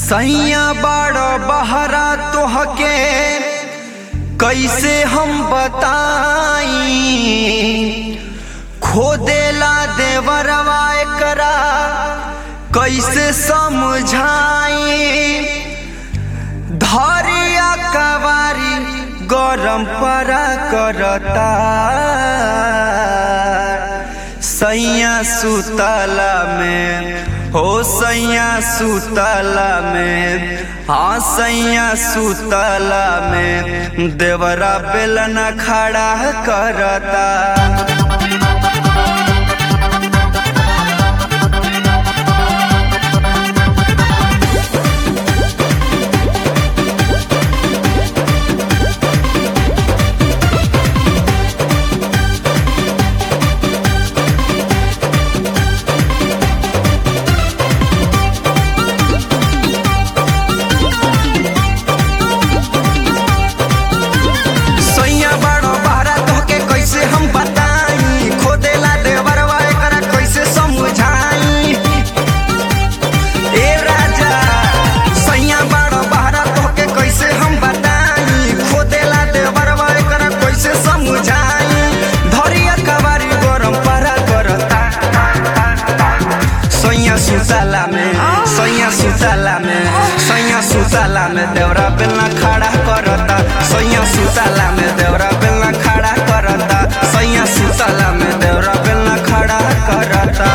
सैया बड़ बहरा तोहके कैसे हम बताई खोदेला देवरवा एकरा कैसे समझाई धरिया कवारी गरम परा करता सैया सुतला में हो सैया सुतला में हाँ सैया सुतला में देवरा बेलना खड़ा करता सैया बड़ो बहरा तोहके कैसे हम बताई खोदेला देवरवा एकरा कैसे समझाई ए राजा सैया बड़ो बहरा तोहके कैसे हम बताई खोदेला देवरवा एकरा कैसे समझाई धरिया कवारी गरम परा करता सैया सुताला में सैया सुताला में सैया सुताला में देवरा बेलना खड़ा करता सैया सुताला में देवरा बेलना खड़ा करता सैया सुताला में देवरा बेलना खड़ा करता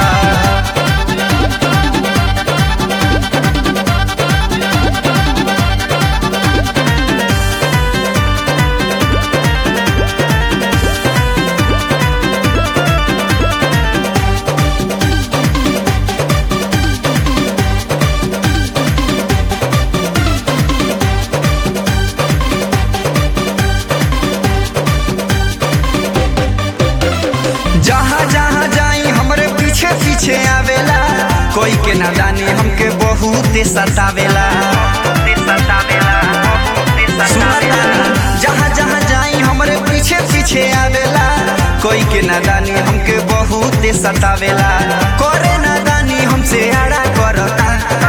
जहाँ जहाँ जाई हमरे पीछे पीछे आवेला कोई के नादानी हमके बहुत सतावेला सुनतानी, जहाँ जहाँ जाई हमरे पीछे पीछे आवेला कोई के नादानी हमके बहुत सतावेला करे नादानी हमसे आड़ा करता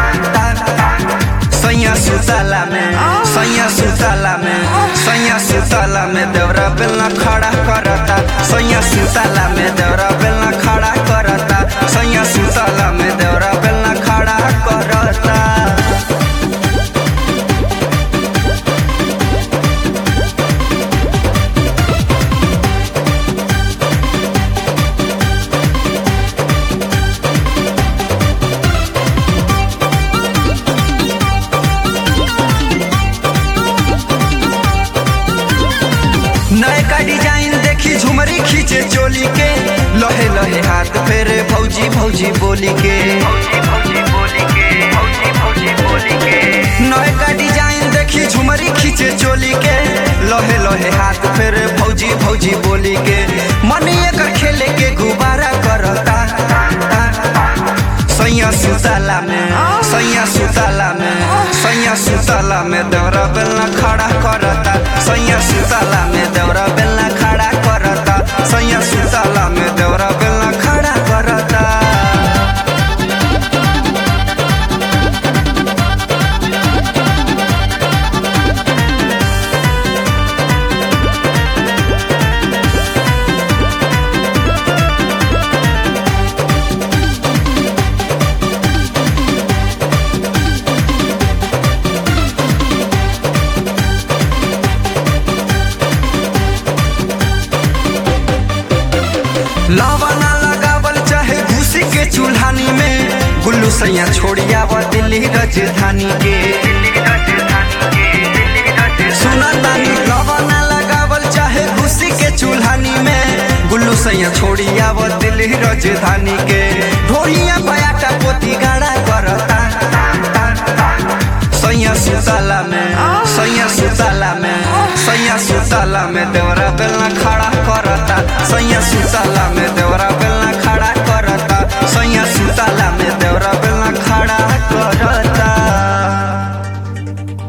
सैया सुताला में सैया सुताला में सैया सुताला में देवरा बेलना खड़ा करता सैया सुताला में देवरा बेलना खड़ा करता सैया सुताला में देवरा बेलना खड़ा करता नए का डिजाइन देखी झुमरी खींचे चोली के लहे लहे हाथ फेरे भौजी भौजी बोली के नए का डिजाइन देखी झुमरी खींचे चोली के लहे लहे हाथ फेरे भौजी भौजी बोली के मनिए का खेले के गुब्बारा करता सैया सुताला में सैया सुताला में सैया सुताला में देवरा बेलना खड़ा करता सैया सुताला में देवरा बेलना खड़ा करता सैया सुताला में देवरा बेलना खड़ा करता लावाना लगावल चाहे घुसी के चूल्हानी में गुल्लू सैया छोड़िया व दिल्ली राजधानी के सुना तानी लावाना लगावल चाहे घुसी के चूल्हानी में गुल्लू सैया छोड़िया व दिल्ली राजधानी के ढोलिया बयाटा पोती गाड़ा करता सैया सुताला में सैया सुताला में सैया सुताला में देवरा बेलना खड़ा करता सैया सुताला में देवरा बेलना